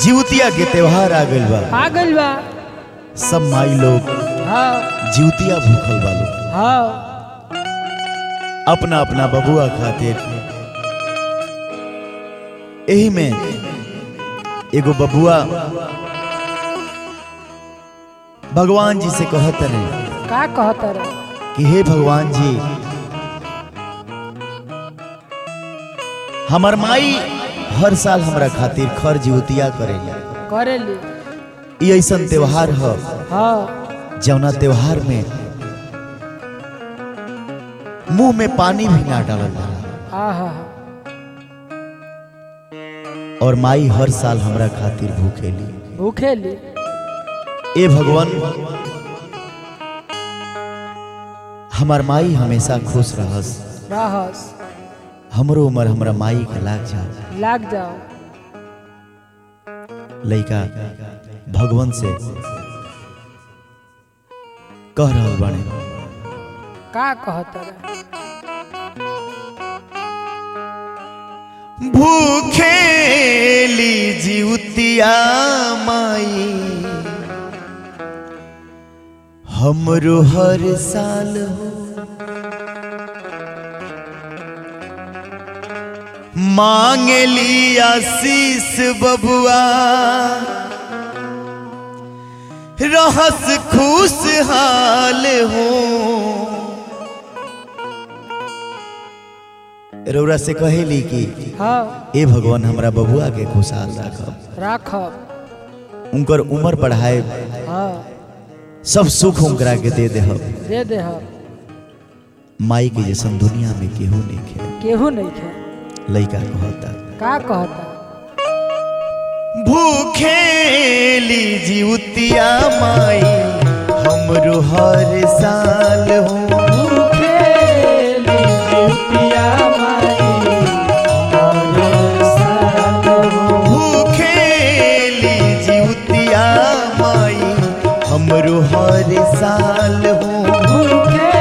जिउतिया के त्योहार आ गइल बा आ गइल बा सब माई लोग हाँ जिउतिया भूखल बा लोग हाँ अपना अपना बबुआ खातिर एही में एगो बबुआ भगवान जी से कहत रहे का कहता रे कि हे भगवान जी हमर माई हर साल हमरा खातिर खर जिउतिया करेला करे ली ई ऐसन त्योहार ह हाँ जौना त्योहार में मुंह में पानी भी ना डालल जाला हाँ हाँ और माई हर साल हमरा खातिर भूखेली भूखे ली ए भगवान हमार माई हमेशा खुश रहस रहस हमरो उम्र हमरा माई के लाग जा लाग जाओ लइका भगवान से कह रहल बाने का कहता रे भूखेली जिउतिया माई हमरो हर साल हो मांगली आशीष बबुआ रहस खुशहाल हो रौरा से कहेली कि हाँ ए भगवान हमरा बबुआ के खुशहाल राखब राखब उनकर उम्र बढ़ाए हाँ सब सुख उनकरा के दे दे दे दे हम माई के जैसन दुनिया में केहू नहीं खे केहू नहीं खे लइका कहता का कहता भूखेली जिउतिया माई हमरो हर साल हो भूखेली जिउतिया माई हमरो हर साल हो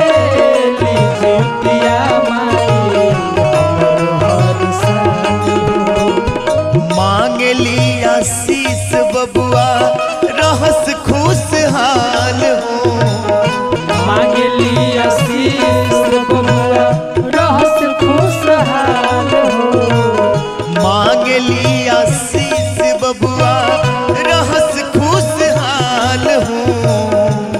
मांगली आशीष बबुआ रहस खुशहाल हो मांगली आशीष बबुआ रहस खुशहाल हो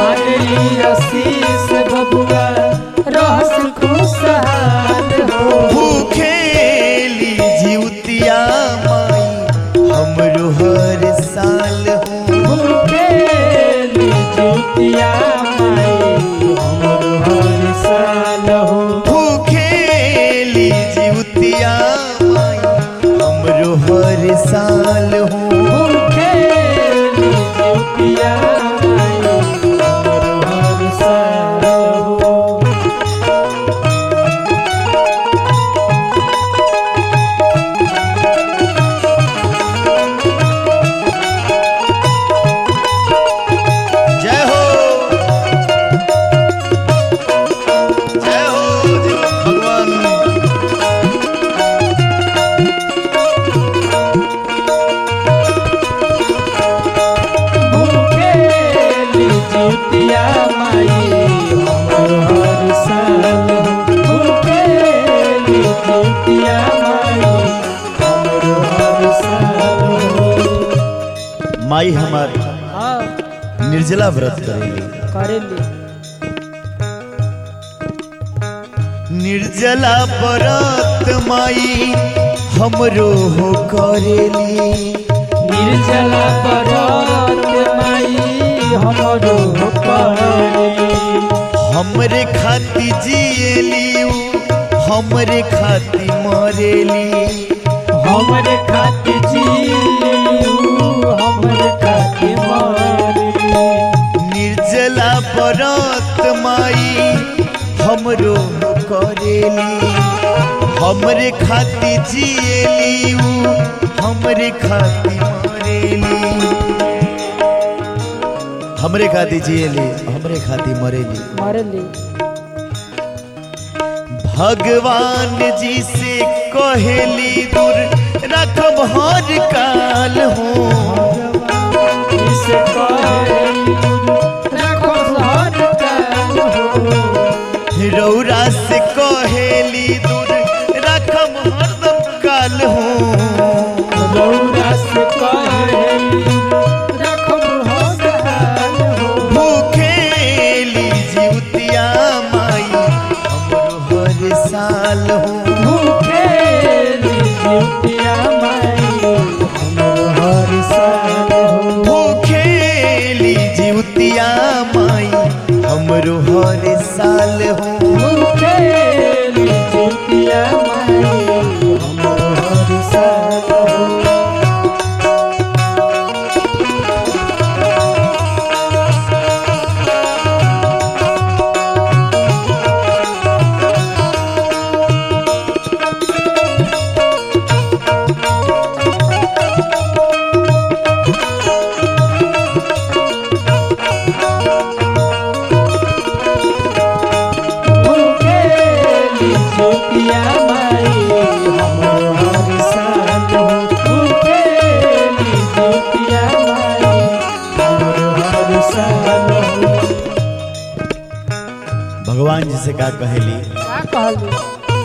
भूखेली जिउतिया माई हमरो हर साल हो भूखेली जिउतिया माई हमरो हर साल हो जय हो जय हो भगवान माई हमार हाँ निर्जला व्रत करेली करे ली निर्जला व्रत माई हमरो हो करेली निर्जला परत माई हमरो पड़े हमरे खाती जिएली उ, हमरे खाती मरेली हमरे खातिर जीलू हमरे खातिर मरलू निर्जला व्रत माई हमरो हो करेली हमरे खाती जिएली उ, हमरे खाती मरेली हमरे खाती जिएली हमरे खाती मरेली मरली भगवान जी से कहेली दूर रखब हर काल हो इसे कहेली रखो हर काल हो रौरा से कहेली दूर रखम हरदम काल हो रौरा से कहेली रखो हर काल हो भूखेली जीवतिया माई हमरो हर साल हो भूखेली जितिया माई हमरो हर साल हो भूखेली जीवतिया माई हमरो हर साल हो भूखेली जितिया माई हमरो हर साल हो भूखेली जितिया माई हमरो हर साल हो भूखेली जितिया माई हमरो हर साल हो भगवान जी से का कहेली का कहली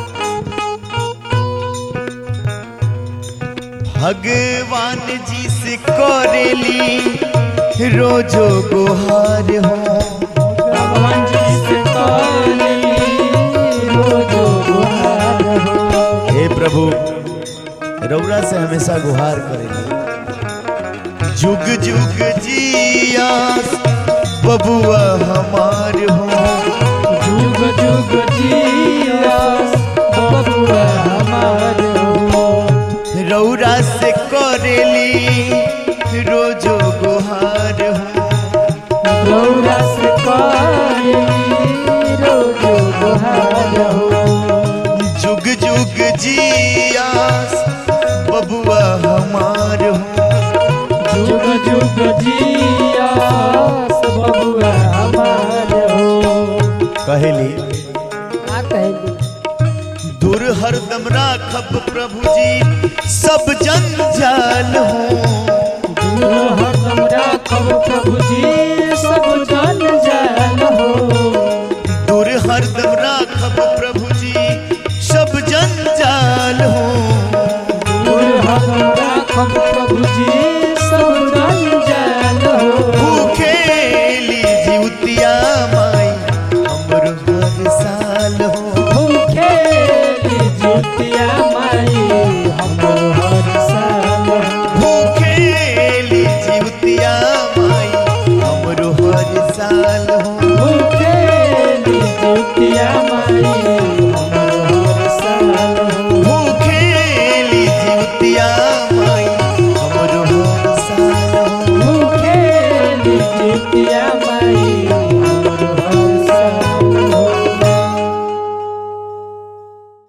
भगवान जी से करेली रोजो गुहार हो भगवान जी से कहली रोजो गुहार हो हे प्रभु रौरा से हमेशा गुहार करेली जुग जुग जिया बबुआ हमार हो जुग जुग जिया बबुआ हमार हो रौरा से करेली रोजो गुहार हो गौरा से कहली रोजो गुहार हो जुग जुग जिया बबुआ हमार हो जुग जुग जिया बबुआ हमार हो कहेली का कहली दूर हरदम राखब प्रभु जी सब जंजाल हो दूर हरदम राखब प्रभु जी सब जन जाल हो दूर हरदम राखब प्रभु जी सब जंजाल हो दूर हरदम राखब प्रभु जी सब जन जाल हो भूखेली जीवतिया माई हमरो हर साल हो भूखेली जितिया माई हमरो हर साल हो भूखेली जीवतिया माई हमरो हर साल हो